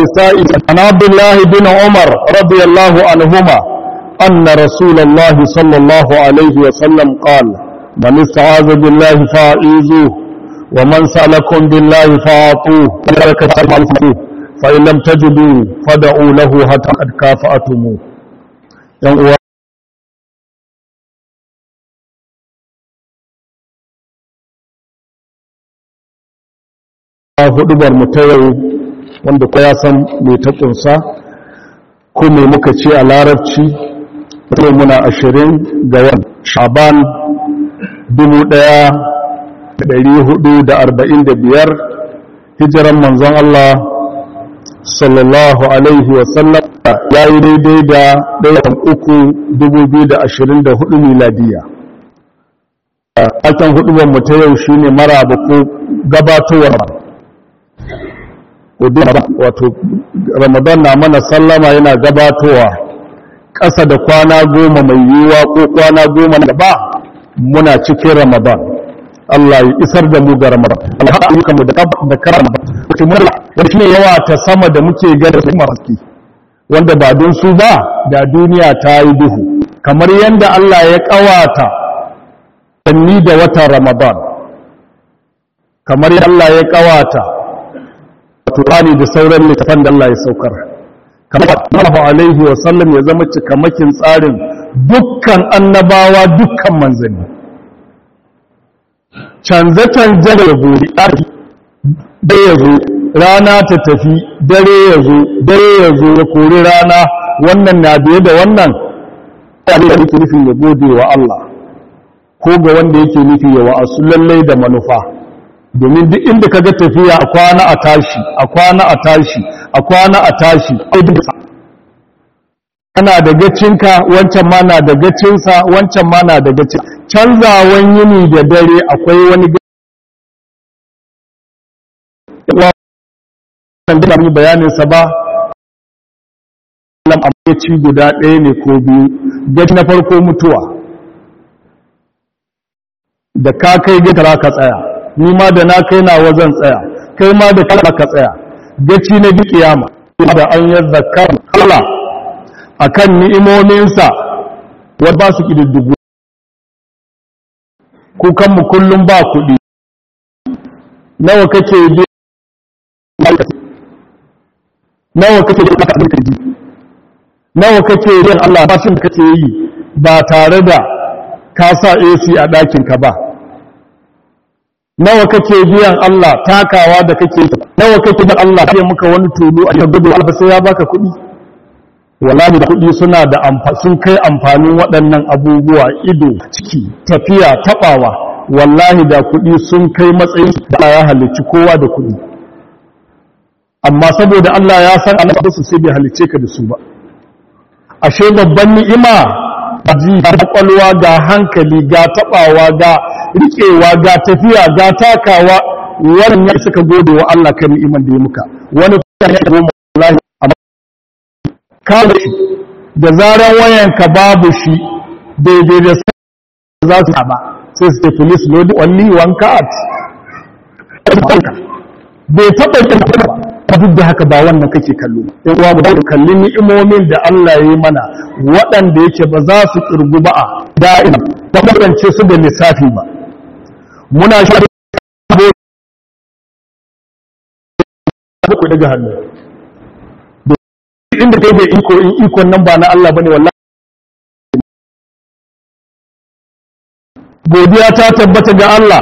لسائل عن عبد الله بن عمر رضي الله عنهما أن رسول الله صلى الله عليه وسلم قال من استعاذ بالله فأعيذوه ومن سألكم بالله فأعطوه فإن لم تجدوا فدعوا له حتى قد كافأتموه hudubar mu ta yau wanda ko ya san mai ta kunsa ko me muka ce a larabci yau muna ashirin ga yan shaban dubu ɗaya da ɗari hudu da arba'in da biyar hijiran manzon Allah sallallahu alaihi wasallam ya yi daidai da ɗayan uku dubu biyu da ashirin da hudu miladiya Alkan hudubar mu ta yau shine maraba ko gabatowar wato ramadan na mana sallama yana gabatowa ƙasa da kwana goma mai yiwuwa ko kwana goma na gaba muna cikin ramadan Allah ya isar da mu ga ramadan Allah ya mu da da karama wato mun wanda shine yawa ta sama da muke gada su maski wanda ba don su ba da duniya ta yi duhu kamar yanda Allah ya kawata sanni da watan ramadan kamar yanda Allah ya kawata Qur'ani da sauran littafan da Allah ya saukar kamar Allah alaihi wa sallam ya zama cikamakin tsarin dukkan annabawa dukkan manzanni canje-canje da gobe da ya zo rana ta tafi dare ya zo dare ya zo ya kori rana wannan na biye da wannan ya da yake nufin ya gode wa Allah ko ga wanda yake nufi ya wa'asu lallai da manufa domin duk inda kaga tafiya a kwana a tashi a kwana a tashi a kwana a tashi kana da gacinka wancan ma na da gacinsa wancan ma na da gacin canzawan yini da dare akwai wani kan da mu bayanin sa ba lam gaci guda ɗaya ne ko biyu gaci na farko mutuwa da ka kai gitara ka tsaya ni ma da na kai na wazan tsaya kai ma da kai ka tsaya gaci na bi kiyama da an yi zakar Allah akan ni'imominsa wadda ba su kididdigu kukan mu kullum ba kuɗi nawa kake bi nawa kake bi aka abin kaji nawa kake yin Allah ba da kake yi ba tare da ka sa AC a ɗakinka ba nawa kake biyan Allah takawa da kake nawa kake da Allah sai muka wani tulu a cikin gudu alfa sai ya baka kuɗi wallahi da kuɗi suna da sun kai amfanin waɗannan abubuwa ido ciki tafiya taɓawa wallahi da kuɗi sun kai matsayin da ya halicci kowa da kuɗi amma saboda Allah ya san Allah su sai bai halicce ka da su ba ashe babban ni'ima ji ga kwalwa ga hankali ga taɓawa ga riƙewa ga tafiya ga takawa wannan ya suka gode wa Allah kan ni'iman da ya muka wani kuma ya goma wallahi kawo shi da zaran wayanka babu shi daidai da za su ba sai su tafi list load only one card bai taɓa yin ba duk da haka ba wannan kake kallo yan uwa mu kalli ni'imomin da Allah ya yi mana waɗanda yake ba za su kirgu ba a da'ima ba kasance su da lissafi ba muna shi ku daga hannu inda kai bai iko in ikon nan ba na Allah bane wallahi godiya ta tabbata ga Allah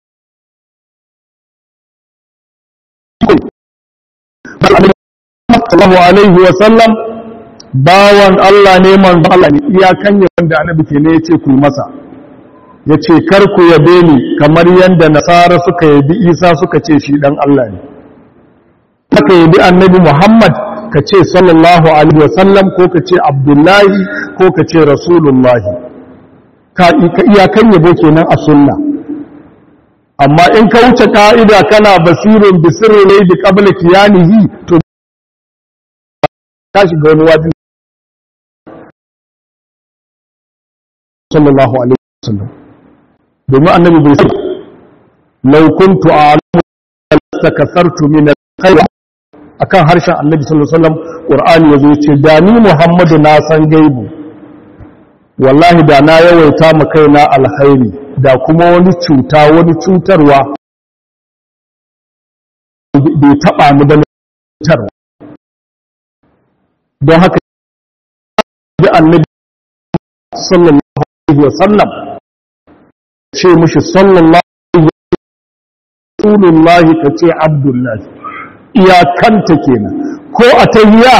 sallallahu alaihi wa sallam bawan Allah ne manzo Allah ne iyakan yaban da annabi ke ne yace ku masa yace kar ku yabe ni kamar yanda nasara suka yabi Isa suka ce shi dan Allah ne haka yabi annabi Muhammad ka ce sallallahu alaihi wasallam ko ka ce abdullahi ko ka ce rasulullahi ka iyakan yabo kenan a sunna amma in ka wuce ka'ida kana basirin bisirin ne da qabla kiyanihi to ka shiga wani wadi sallallahu alaihi wasallam domin annabi bai sai law kuntu a'lamu lastakathartu min al-khayr akan harshen annabi sallallahu alaihi wasallam qur'ani yazo yace da ni muhammadu na san gaibu wallahi da na yawaita ma kaina alkhairi da kuma wani cuta wani cutarwa bai taba ni ba cutarwa don haka da annabi sallallahu alaihi wasallam ce mushi sallallahu rasulullahi ka ce abdullahi iyakanta kenan ko a tahiya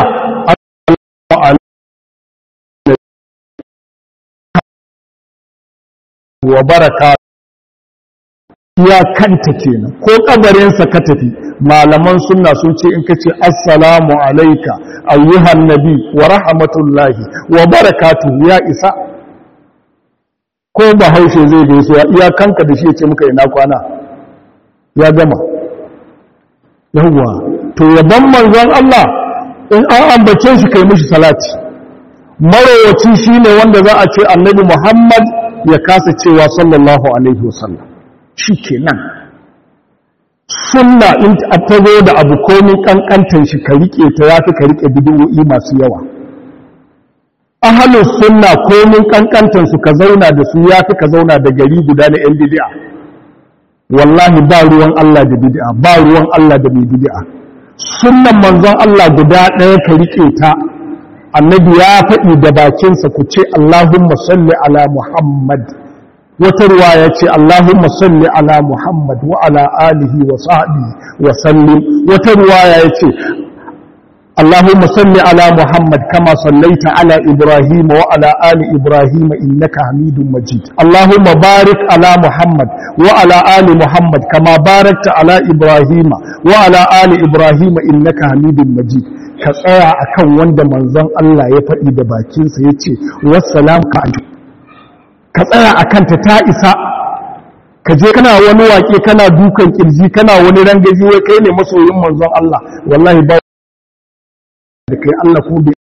wa baraka iyakanta kenan ko kabarinsa ka tafi malaman sunna sun ce in ka ce assalamu alaika ayyuhan nabi wa rahmatullahi wa barakatuhu ya isa ko bahaushe zai gaisuwa iyakanka da shi ya ce muka ina kwana ya gama yawwa to yaban manzon Allah in an ambace shi kai mishi salati marowaci shine wanda za a ce annabi Muhammad ya kasa cewa sallallahu alaihi wasallam shikenan sunna in ta zo da abu komin kankantan shi ka rike ta yafi ka rike bid'o'i masu yawa ahlus sunna komin kankantan su ka zauna da su yafi ka zauna da gari guda na yan bid'a wallahi ba ruwan Allah da bid'a ba ruwan Allah da mai bid'a sunnan manzon Allah guda ɗaya ka rike ta annabi ya faɗi da bakinsa ku ce Allahumma salli ala Muhammad wata ruwa ya ce Allahumma salli ala Muhammad wa ala alihi wa sahbihi wa sallim wata ruwa ya ce اللهم صل على محمد كما صليت على إبراهيم وعلى آل إبراهيم إنك حميد مجيد اللهم بارك على محمد وعلى آل محمد كما باركت على إبراهيم وعلى آل إبراهيم إنك حميد مجيد ka tsaya akan wanda manzon Allah ya faɗi da bakinsa ya ce wassalam ka ka tsaya akan ta ta isa ka je kana wani waƙe kana dukan kirji kana wani rangaji wai kai ne masoyin manzon Allah wallahi ba da kai Allah ko bai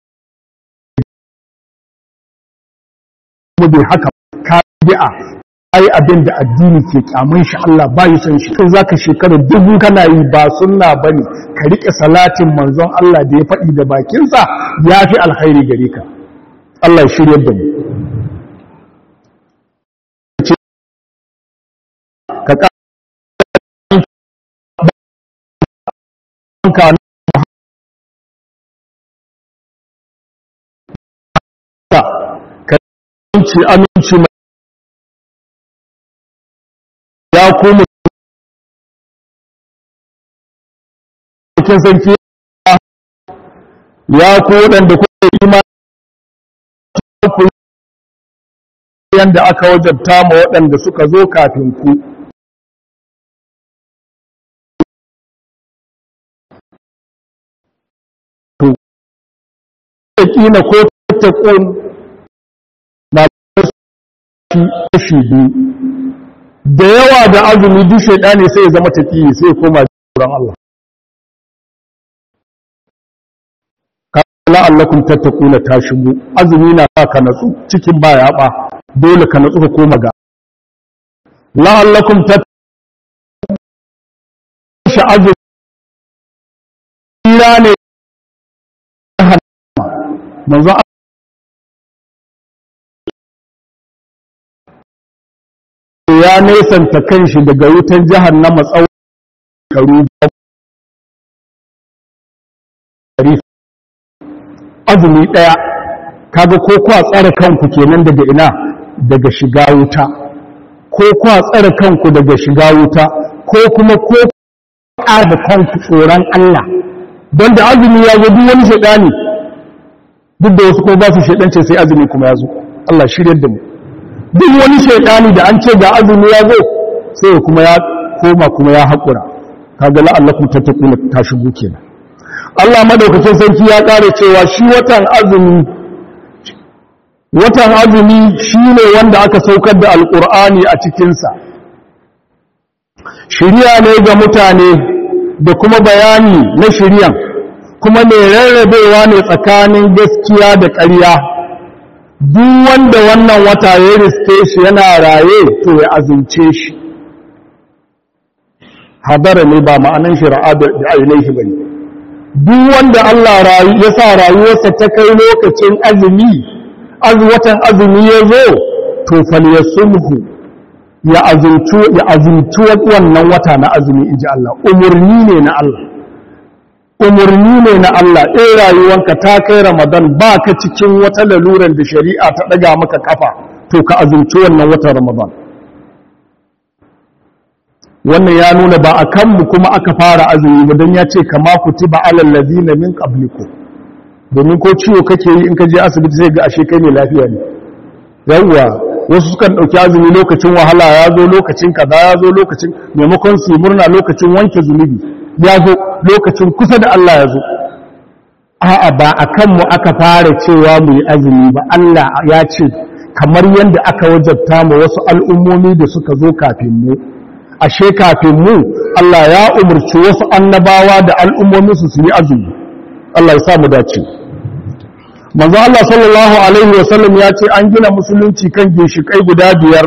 kuma bai haka ka bi'a ai abin da addini ke kyamun shi Allah ba yi son shi kai zaka shekara dubu kana yi ba sunna bane ka rike salatin manzon Allah da ya faɗi da bakinsa ya fi alkhairi gare ka Allah ya shiryar da mu ka ka aminci aminci ya kuma cikin sarki ya ku waɗanda kuka imani ku yanda aka wajabta ma waɗanda suka zo kafin ku to kina ko tattakun na kashi biyu da yawa da azumi duk shaidani sai ya zama taƙi sai ya koma tsoron Allah kala allakum tattaquna ta shigo azumi na sa ka natsu cikin ba ya ba dole ka natsu ka koma ga la'allakum tattaquna azumi ne manzo ya nesanta kanshi daga wutar jahannama tsawon karu azumi ɗaya kaga ko kwa tsare kanku kenan daga ina daga shiga wuta ko kwa tsare kanku daga shiga wuta ko kuma ko ƙara kanku tsoron Allah don da azumi ya zo duk wani shaɗani duk da wasu ko ba su shaɗance sai azumi kuma ya zo Allah shiryar da mu duk wani shaidani da an ce ga azumi ya zo sai kuma ya koma kuma ya haƙura kaga la'allakum tattaquna ta shigo kenan Allah madaukakin sarki ya ƙara cewa shi watan azumi watan azumi shine wanda aka saukar da alqur'ani a cikin sa shiriya ne ga mutane da kuma bayani na shiriyan kuma mai rarrabewa ne tsakanin gaskiya da ƙarya duk wanda wannan wata ya riske shi yana raye to ya azumce shi hadara ne ba ma'anan shi ra'a da ainihi bane duk wanda Allah ya sa rayuwarsa ta kai lokacin azumi watan azumi ya zo to falyasumhu ya azumtu ya azumtu wannan wata na azumi inji Allah umurni ne na Allah umurni ne na Allah in rayuwanka ta kai Ramadan ba ka cikin wata laluran da shari'a ta daga maka kafa to ka azumci wannan watan Ramadan wannan ya nuna ba a kanmu kuma aka fara azumi ba don ya ce kama kutiba alal ladina min qablikum domin ko ciwo kake yi in ka je asibiti sai ga ashe kai ne lafiya ne yawwa wasu sukan dauki azumi lokacin wahala ya zo lokacin kaza ya zo lokacin maimakon su murna lokacin wanke zunubi ya zo lokacin kusa da Allah ya zo a'a ba a kanmu aka fara cewa mu yi azumi ba Allah ya ce kamar yadda aka wajabta mu wasu al'ummomi da suka zo kafin mu ashe kafin mu Allah ya umarci wasu annabawa da al'ummomi su su yi azumi Allah ya sa mu dace manzo Allah sallallahu alaihi wasallam ya ce an gina musulunci kan ginshikai guda biyar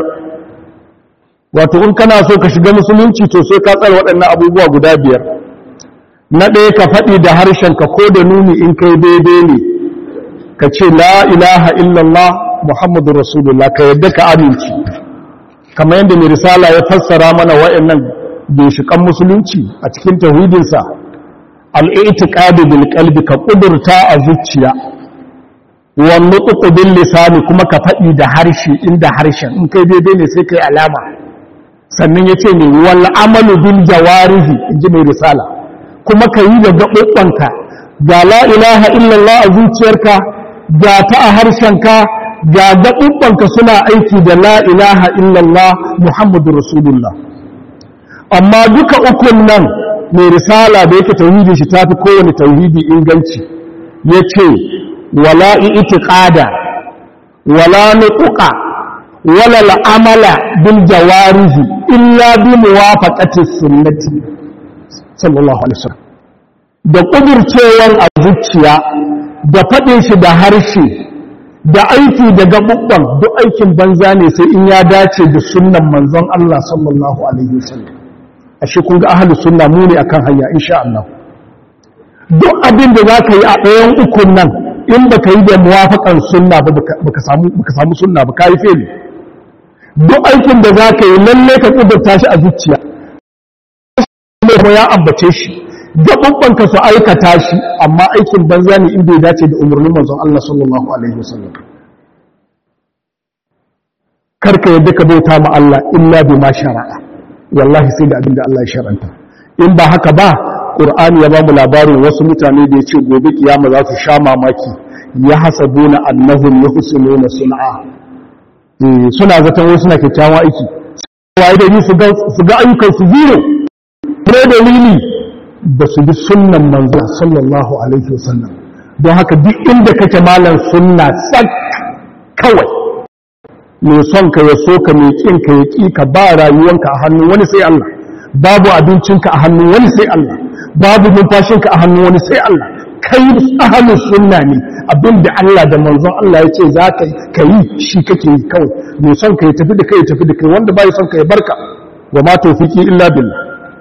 wato in kana so ka shiga musulunci to sai ka tsara waɗannan abubuwa guda biyar na ɗaya ka faɗi da harshenka ko da nuni in kai daidai ne ka ce la ilaha illallah muhammadu rasulullah ka yadda ka aminci kamar yadda mai risala ya fassara mana wa'annan ginshiƙan musulunci a cikin tauhidinsa al'i'tiqadu bil qalbi ka ƙudurta a zuciya wa nutqu bil lisani kuma ka faɗi da harshe inda harshen in kai daidai ne sai kai alama sannan yace ne wal amalu bil jawarihi inji mai risala kuma ka yi da gaɓoɓɓanka ga la ilaha illallah a zuciyarka ga ta a harshenka ga gaɓuɓɓanka suna aiki da la ilaha illallah muhammadu rasulullah amma duka ukun nan mai risala da yake tauhidi shi tafi kowane tauhidi inganci ya ce wala itiqada wala nutuqa wala al'amala bil jawarihi illa bi muwafaqati sunnati sallallahu alaihi wasallam da kuburcewar a zuciya da faɗin shi da harshe da aiki da gaɓuɓɓan duk aikin banza ne sai in ya dace da sunnan manzon Allah sallallahu alaihi wasallam ashe kun ga ahlus sunna mu ne akan hanya insha Allah duk abin da zaka yi a ɗayan ukun nan in baka yi da muwafaqan sunna ba baka samu baka samu sunna ba kai feli duk aikin da zaka yi lalle ka kudurta shi a zuciya ko ya ambace shi gaɓuɓɓan ka su aikata shi amma aikin banza ne in bai dace da umarnin manzon Allah sallallahu alaihi wasallam karka yadda ka bauta ma Allah illa bi ma shara'a wallahi sai da abin da Allah ya sharanta in ba haka ba Qur'ani ya bamu labarin wasu mutane da yace gobe kiyama za su sha mamaki ya hasabuna annahum yuhsinuna sun'a suna zaton wasu na kyakkyawan aiki waye da su ga su ga ayyukan su zero ne dalili ba su bi sunnan manzo sallallahu alaihi wasallam don haka duk inda kake malam sunna sak kawai mai son ka ya so ka mai kin ka ya ki ka ba rayuwanka a hannun wani sai Allah babu abincinka a hannun wani sai Allah babu numfashinka a hannun wani sai Allah kai ahalin sunna ne abinda Allah da manzon Allah ya ce za ka yi shi kake yi kawai mai son ka ya tafi da kai ya tafi da kai wanda bai son ka ya barka wa ma tawfiki illa billah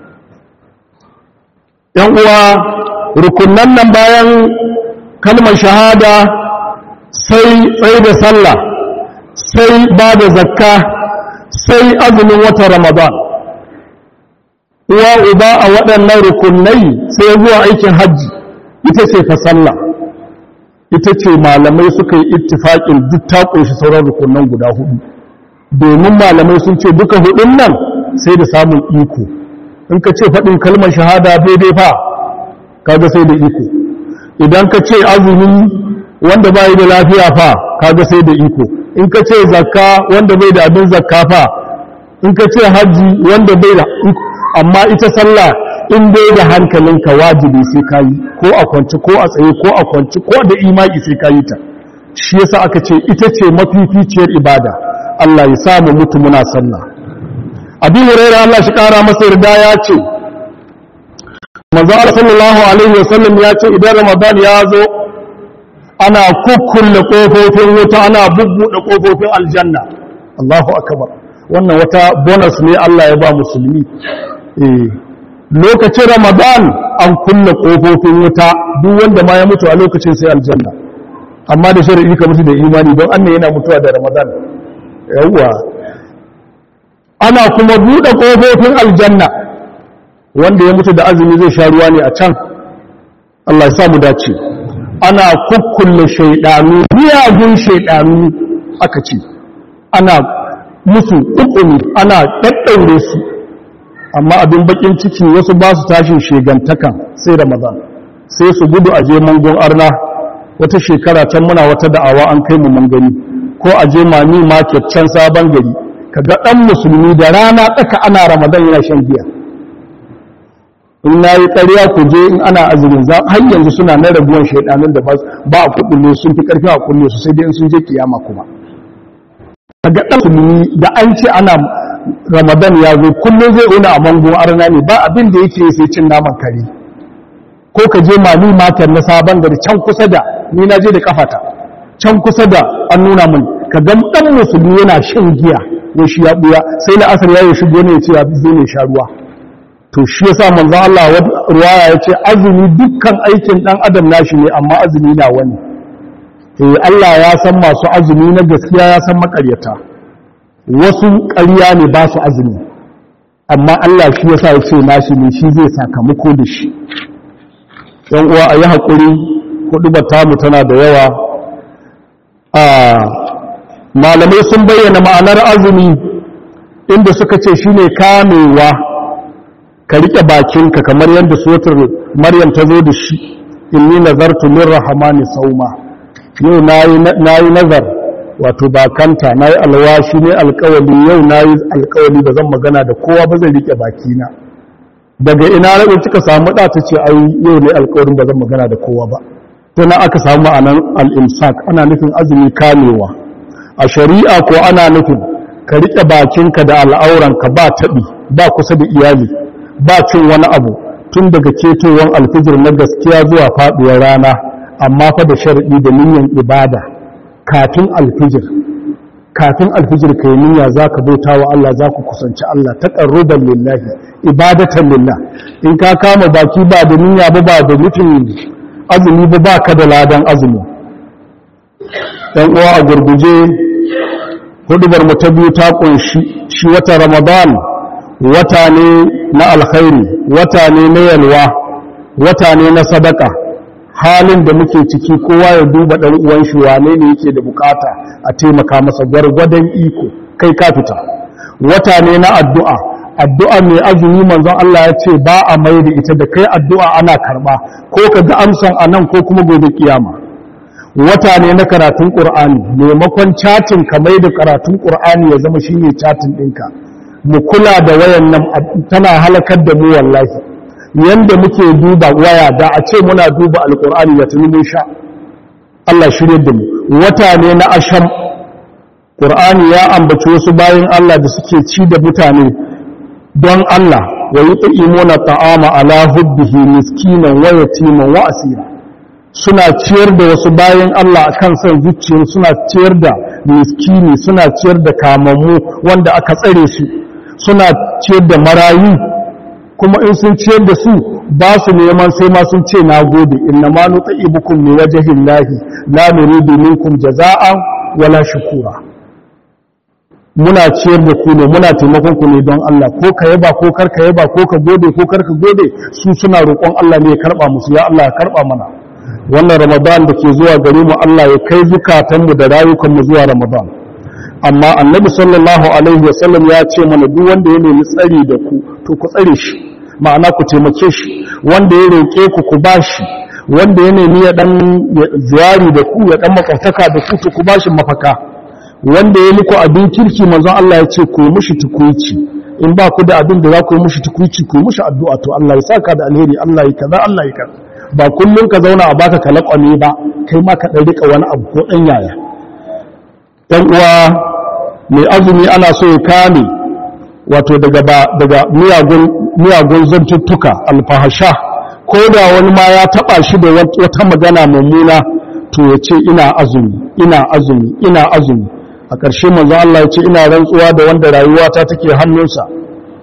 yan uwa rukunnan nan bayan kalmar shahada sai tsaye da sallah sai ba da zakka sai azumin wata ramadan uwa uba a waɗannan rukunai sai zuwa aikin hajji ita ce fa sallah ita ce malamai suka yi ittifaƙin duk ta ƙunshi sauran rukunan guda hudu domin malamai sun ce duka hudun nan sai da samun iko in ka ce faɗin kalmar shahada daidai fa kaga sai da iko idan ka ce azumi wanda bai da lafiya fa kaga sai da iko in ka ce zakka wanda bai da abin zakka fa in ka ce haji wanda bai da amma ita sallah in dai da hankalinka wajibi sai ka yi ko a kwanci ko a tsaye ko a kwanci ko da imaki sai ka yi ta shi yasa aka ce ita ce mafificiyar ibada Allah ya samu mutu muna sallah abin huraira Allah shi kara masa yarda ya ce manzo Allah sallallahu alaihi wasallam ya ce idan ramadan ya zo ana kukkulle kofofin wuta ana bubbuɗe kofofin aljanna Allahu akbar wannan wata bonus ne Allah ya ba musulmi eh lokacin ramadan an kulle ƙofofin wuta duk wanda ma ya mutu a lokacin sai aljanna amma da shari'i ka mutu da imani don annan yana mutuwa da ramadan yawwa ana kuma buɗe ƙofofin aljanna wanda ya mutu da azumi zai sha ruwa ne a can Allah ya samu dace ana kukkulle shaidanu miyagun shaidanu aka ce ana musu ƙuƙumi ana ɗaɗɗaure su amma abin bakin ciki wasu ba su tashin shegantakan sai ramadan sai su gudu a je mangon arna wata shekara can muna wata da'awa an kai mu mun gani ko a je mani market can sabon gari kaga dan musulmi da rana tsaka ana ramadan yana shan giya in na yi ƙarya ku je in ana azumin za har yanzu suna na raguwan shaidanun da ba a kuɗin sun fi ƙarfi a kulle su sai dai in sun je kiyama kuma kaga dan musulmi da an ce ana ramadan ya zo kullum zai wuni a mango arna ne ba abin da yake sai cin naman kare ko ka je mali matar na sabon gari can kusa da ni na je da kafata can kusa da an nuna mun ka ga dan musulmi yana shan giya ko shi ya buya sai na asar yayi shigo ne ya ce ya zai ne sha ruwa to shi yasa manzo Allah ruwaya ya ce azumi dukkan aikin dan adam nashi ne amma azumi na wani eh Allah ya san masu azumi na gaskiya ya san makaryata wasu ƙarya ne ba su azumi amma Allah shi yasa ya ce nashi ne shi zai sakamako da shi yan uwa a yi haƙuri hudu tamu tana da yawa a malamai sun bayyana ma'anar azumi inda suka ce shi ne kamewa ka riƙe bakinka kamar yadda sotar maryam ta zo da shi inni nazartu lirrahmani sauma yau na yi nazar wato bakanta na yi alwashi ne alkawali yau na yi alkawali ba zan magana da kowa ba zai rike bakina daga ina rabu kika samu ɗa ta ce ai yau ne alkawarin ba zan magana da kowa ba to na aka samu ma'anar al'imsak ana nufin azumi kamewa a shari'a ko ana nufin ka rike bakinka da al'auranka ba taɓi ba kusa da iyali ba cin wani abu tun daga ketowar alfijir na gaskiya zuwa faɗuwar rana amma fa da sharaɗi da niyyar ibada kafin alfijir kafin alfijir kai niyya zaka bauta wa Allah zaku kusanci Allah taqarruban lillahi ibadatan lillah in ka kama baki ba da niyya ba ba da nufin azumi ba baka da ladan azumi dan uwa a gurguje hudubar mu ta biyu ta kunshi shi wata ramadan wata ne na alkhairi wata ne na yalwa wata ne na sadaka halin da muke ciki kowa ya duba ɗan uwan shi wane ne yake da bukata a taimaka masa gwargwadon iko kai ka fita wata ne na addu'a addu'a mai azumi manzon Allah ya ce ba a mai da ita da kai addu'a ana karba ko ka ga amsan a nan ko kuma gobe kiyama wata ne na karatun ƙur'ani maimakon catin ka mai da karatun ƙur'ani ya zama shine catin ɗinka mu kula da wayan nan tana halakar da mu wallahi yanda muke duba waya da a ce muna duba alkur'ani da tuni mun sha Allah shirye da mu wata ne na asham qur'ani ya ambaci wasu bayan Allah da suke ci da mutane don Allah wa yut'imuna ta'ama ala hubbihi miskinan wa yatiman wa asira suna ciyar da wasu bayan Allah akan son zuciyar suna ciyar da miskini suna ciyar da kamammu wanda aka tsare su suna ciyar da marayu kuma in sun ciyar da su ba su neman sai ma sun ce na gode inna ma nuta ibukum ne wajahin lahi la nuridu minkum jaza'an wala shukura muna ciyar da ku ne muna taimakon ku ne don Allah ko ka yaba ko kar ka yaba ko ka gode ko kar ka gode su suna roƙon Allah ne ya karba musu ya Allah ya karba mana wannan Ramadan da ke zuwa gare mu Allah ya kai zukatanmu da rayukanmu zuwa Ramadan amma annabi sallallahu alaihi wasallam ya ce mana duk wanda ya nemi tsari da ku to ku tsare shi ma'ana ku taimake shi wanda ya roƙe ku ku bashi wanda ya nemi ya dan ziyari da ku ya dan makwataka da ku to ku bashi mafaka wanda ya muku abin kirki manzon Allah ya ce ku mushi tukuici in ba ku da abin da za ku yi mushi tukuici ku mushi addu'a to Allah ya saka da alheri Allah ya kaza Allah ya kaza ba kullun ka zauna a baka kalakwame ba kai ma ka dan rika wani abu ko dan yaya dan uwa mai azumi ana so ya kame wato daga daga miyagun miyagun zantuttuka alfahasha ko da wani ma ya taba shi da wata magana mummuna to ya ce ina azumi ina azumi ina azumi a ƙarshe manzo Allah ya ce ina rantsuwa da wanda rayuwata take hannunsa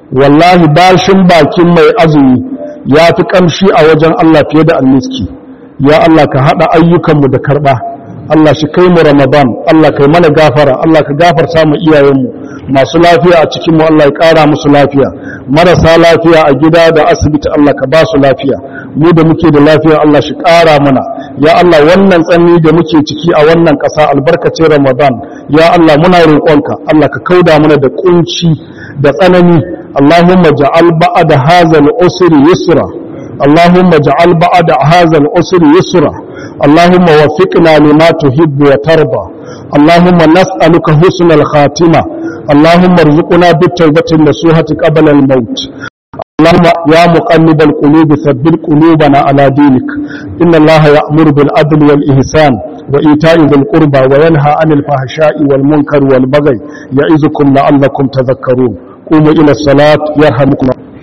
wallahi bashin bakin mai azumi ya fi kamshi a wajen Allah fiye da almiski ya Allah ka haɗa ayyukanmu da karɓa Allah shi kai mu Ramadan Allah kai mana gafara Allah ka gafarta mu iyayenmu masu lafiya a cikin mu Allah ya ƙara musu lafiya marasa lafiya a gida da asibiti Allah ka ba su lafiya mu da muke da lafiya Allah shi ƙara mana ya Allah wannan tsanni da muke ciki a wannan ƙasa albarkacin Ramadan ya Allah muna roƙonka Allah ka kauda mana da kunci da tsanani Allahumma ja'al ba'da hadha al-usri yusra Allahumma ja'al ba'da hadha al-usri yusra اللهم وفقنا لما تحب وترضى اللهم نسألك حسن الخاتمة اللهم ارزقنا بالتوبة النصوحة قبل الموت اللهم يا مقلب القلوب ثبت قلوبنا على دينك إن الله يأمر بالعدل والإحسان وإيتاء ذي القربى وينهى عن الفحشاء والمنكر والبغي يعظكم لعلكم تذكرون قوموا إلى الصلاة يرحمكم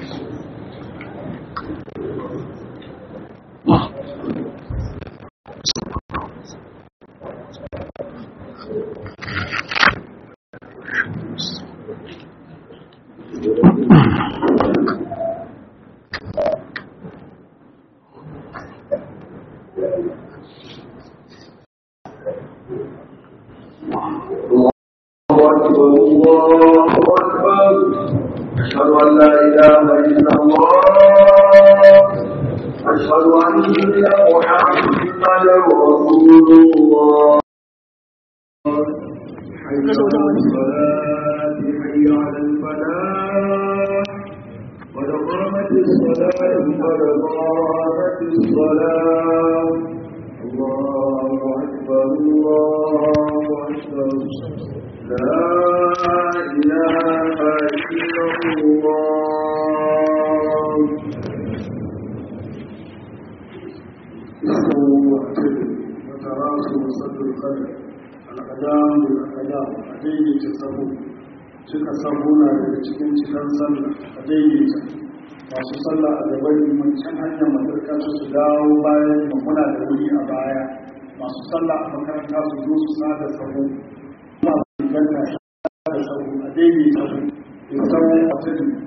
الله أكبر أشهد أن لا إله إلا الله أشهد أن محمدا رسول الله حي على الصلاة حي على الفلاح قد قامت الصلاة قد قامت الصلاة الله أكبر الله أكبر لا إله إلا الله اسمه معتدل وتراصوا وصد القدر الأقدام بالأقدام أديني تسبو cika sabuna daga cikin cikin sallah a daidaita masu sallah a gaban liman can hanyar matarka su su dawo bayan muna da wuri a baya masu sallah a makaranta su zo su sada sabo ganta da sau a daidai sau ya sau a tudu